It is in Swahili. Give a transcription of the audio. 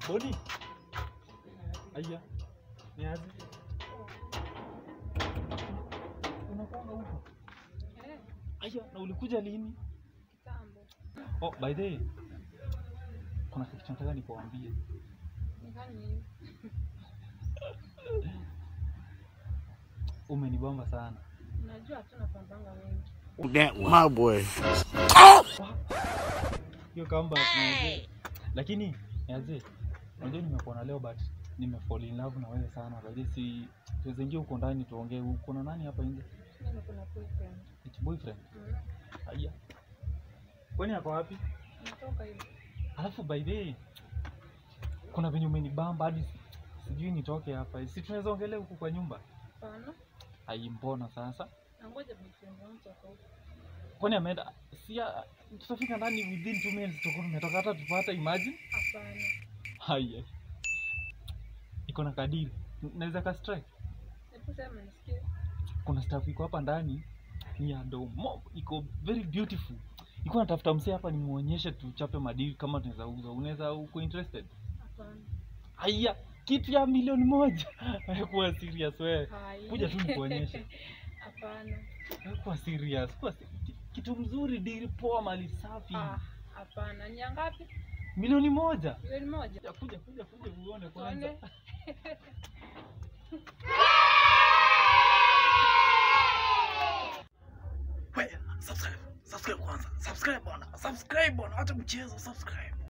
Boni. Aya. Ni aje? Unakwanga huko? Eh, Aya, na ulikuja lini? kitambo. Oh, by the way. Kuna kitu nataka nikuambie. Nikani hivi. Umenibamba sana. Unajua hatuna pambanga wengi. That my boy. Hiyo comeback manze. Lakini niaje? Unajua nimekuona leo but nimefall in love na wewe sana. By the way, si tuweze ingia huko ndani tuongee. Uko na nani hapa nje? Mimi kuna boyfriend. Eti boyfriend. Mm. Aya. Kwani ako wapi? Natoka hivi. Alafu by the way, kuna venye umenibamba hadi sijui nitoke hapa. Si tunaweza ongelea huku kwa nyumba? Hapana. Ai, mbona sasa? Nangoja boyfriend wangu toka huko. Kwani ameenda? Si ah, tutafika ndani within 2 minutes tutakuwa tumetoka hata tupata imagine. Hapana. Haya. Iko na kadiri. Naweza ka strike. Hebu sema nisikie. Kuna staff iko hapa ndani ni ya domo. Iko very beautiful. Iko natafuta msee hapa nimuonyeshe tuchape madili kama tunaweza uza. Unaweza uko interested? Hapana. Haya, kitu ya milioni moja. Kuwa serious wewe. Hai. Kuja tu nikuonyeshe. Hapana. Kuwa serious. Kuwa se- ki- kitu mzuri, dili poa, mali safi. Ah, hapana. Ni ya ngapi? Milioni moja. Milioni moja. Kuja kuja kuja kuja uone kwanza. Tuone. Wait, subscribe. Subscribe kwanza. Subscribe bwana. Subscribe bwana. Acha mchezo, subscribe.